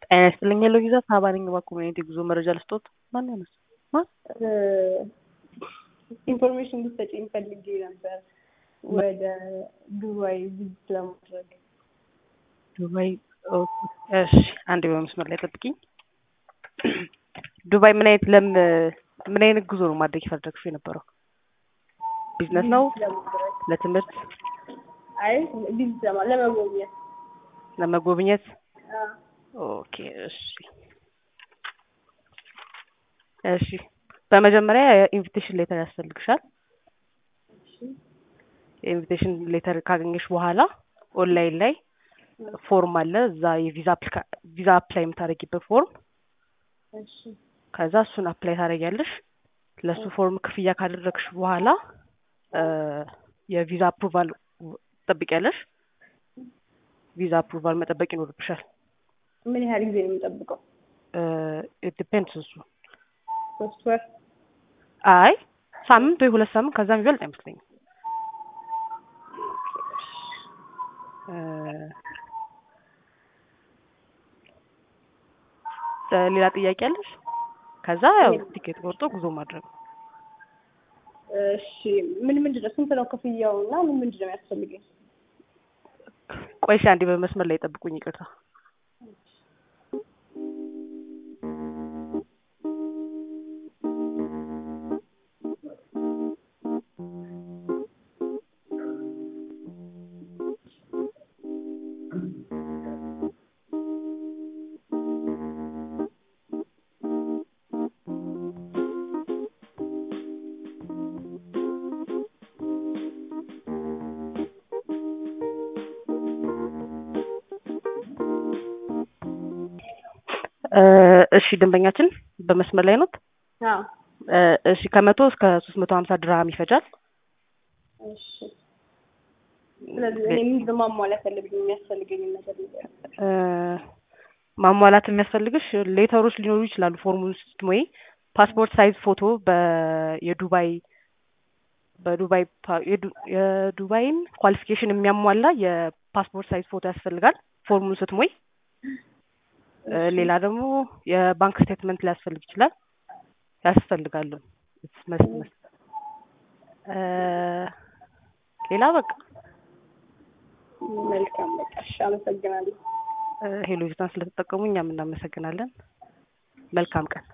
ጤና ይስጥልኝ ሄሎ ቪዛ ሳባ ነኝ በኮሚኒቲ ጉዞ መረጃ ልስጦት ማን ያነሳ ማን ኢንፎርሜሽን እንድትሰጪኝ ፈልጌ ነበር ወደ ዱባይ ቪዚት ለማድረግ ዱባይ ኦኬ፣ እሺ አንዴ በመስመር ላይ ጠብቂኝ ዱባይ ምን አይነት ለም ምን አይነት ጉዞ ነው ማድረግ የፈለግሽው የነበረው ቢዝነስ ነው ለማድረግ ለትምህርት አይ ቪዚት ለማ ለመጎብኘት ለመጎብኘት አ፣ ኦኬ እሺ እሺ በመጀመሪያ የኢንቪቴሽን ሌተር ያስፈልግሻል እሺ የኢንቪቴሽን ሌተር ካገኘሽ በኋላ ኦንላይን ላይ ፎርም አለ እዛ የቪዛ አፕሊካ ቪዛ አፕላይ የምታደርጊበት ፎርም እሺ ከዛ እሱን አፕላይ ታደርጊያለሽ ለእሱ ፎርም ክፍያ ካደረግሽ በኋላ እ የቪዛ አፕሩቫል ትጠብቂያለሽ ቪዛ አፕሩቫል መጠበቅ ይኖርብሻል ምን ያህል ጊዜ ነው የምጠብቀው? ዲፔንድስ እሱ ሶስት ወር አይ ሳምንት ወይ ሁለት ሳምንት ከዛ የሚበልጥ አይመስለኝም እ ሌላ ጥያቄ አለሽ ከዛ ያው ቲኬት ቆርጦ ጉዞ ማድረግ ነው እሺ ምን ምንድን ነው ስንት ነው ክፍያው እና ምን ምንድን ነው የሚያስፈልገኝ? ቆይሽ አንዴ በመስመር ላይ ጠብቁኝ ይቅርታ እ እሺ ደንበኛችን በመስመር ላይ ኖት አዎ እ እሺ ከመቶ እስከ ሶስት መቶ ሀምሳ ድርሃም ይፈጃል እሺ ስለዚህ እኔ ምንድን ነው ማሟላት ያለብኝ የሚያስፈልገኝ ነገር ንገሪኝ። እ ማሟላት የሚያስፈልግሽ ሌተሮች ሊኖሩ ይችላሉ ፎርሙን ስትሞይ ፓስፖርት ሳይዝ ፎቶ በ የዱባይ በዱባይ ፓ- የዱ- የዱባይን ኳሊፊኬሽን የሚያሟላ የፓስፖርት ሳይዝ ፎቶ ያስፈልጋል ፎርሙን ስትሞይ እ ሌላ ደግሞ የባንክ ስቴትመንት ሊያስፈልግ ይችላል ያስፈልጋሉ መስት መስት እ ሌላ በቃ መልካም በቃ እሺ አመሰግናለሁ። እ ሄሎ ቪዛን ስለተጠቀሙ እኛም እናመሰግናለን መልካም ቀን